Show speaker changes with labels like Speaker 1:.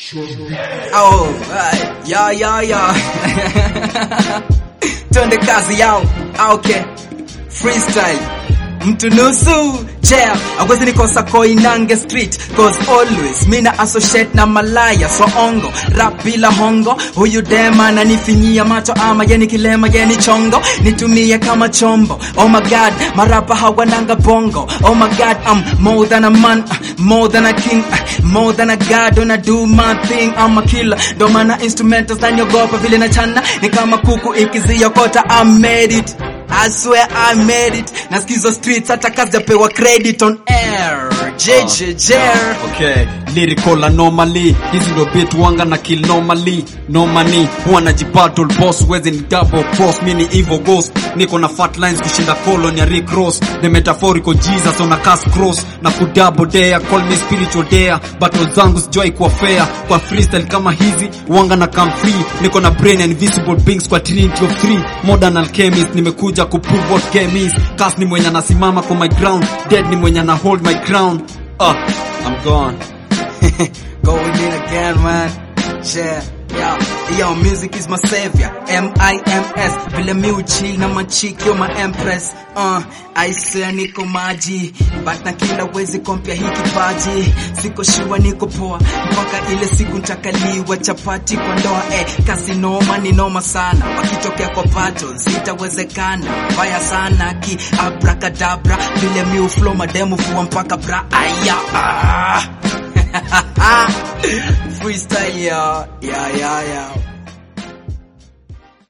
Speaker 1: Oh, right. ya ya ya. Twende kazi yao. Okay. Freestyle. Mtu nusu jam awezi nikosa koinange street cause always mina associate na malaya so ongo rap bila hongo huyu dema ananifinyia macho ama yeni kilema yeni chongo nitumie kama chombo oh my god marapa hawananga bongo oh my god I'm more than a man uh, more than a king uh, more than a god when I do my thing I'm a killer ndo maana instrumentals naniogopa vile na chana ni kama kuku ikiziokota I made it I swear I made it. Nasikizo streets hata kazijapewa credit on air. JJJ.
Speaker 2: Okay, lyrical anomaly hizi ndo beat wanga na kill normally no money huwa najibattle boss wezi ni double cross mi ni evil ghost niko na fat lines kushinda colon ya Rick Ross the metaphorical Jesus on a cast cross na kudouble dare call me spiritual dare battle zangu sijoi kuwa fair kwa freestyle kama hizi wanga na come free niko na brain and invisible beings kwa trinity of three modern alchemist nimekuja kuprove what game is cast ni mwenye anasimama kwa my ground dead ni mwenye ana hold my crown uh, I'm gone
Speaker 1: Going in again, man. Yeah. Yo, yo, music is my savior. M-I-M-S. Vile mi uchill na machiki, yo my empress. Uh, I swear niko maji. But na kila wezi kompia hii kipaji. Siko shua niko poa. Mpaka ile siku ntakaliwa chapati kwa ndoa. Eh, kasi noma ni noma sana. Wakitokea kwa battle, sitawezekana. Mbaya sana ki abracadabra. Vile mi uflow mademu fua mpaka bra. Aya. Ah. Freestyle, yeah, yeah, yeah, yeah.